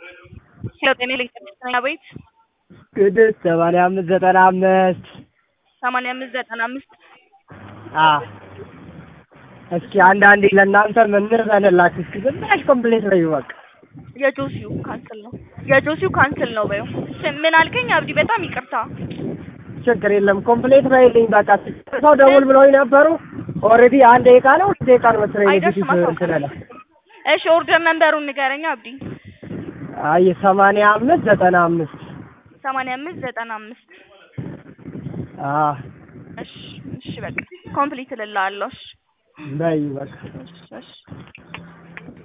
ሄሎ ጤና ኤሌክትሪክ ቤት ቅድስት ሰማንያ አምስት ዘጠና አምስት ሰማንያ አምስት ዘጠና አምስት አዎ እስኪ አንዳንዴ ለእናንተ ምን እንበልላችሁ እስኪ ዝም ብለሽ ኮምፕሌት በይው በቃ የጆሲው ካንስል ነው የጆሲው ካንስል ነው በይው ምን አልከኝ አብዲ በጣም ይቅርታ ችግር የለም ኮምፕሌት በይልኝ በቃ ሰው ደውል ብለውኝ ነበሩ ኦልሬዲ አንድ ደቂቃ ነው ሁለት ደቂቃ ነው መሰለኝ አይደርስም ኔጌቲቭ አታውቅም እንትን አለ እሺ ኦርደር ነንበሩን ንገረኝ አብዲ አይ ሰማንያ አምስት ዘጠና አምስት ሰማንያ አምስት ዘጠና አምስት አዎ እሺ እሺ በቃ ኮምፕሊት እልልሃለሁ እሺ በይ በቃ እሺ እሺ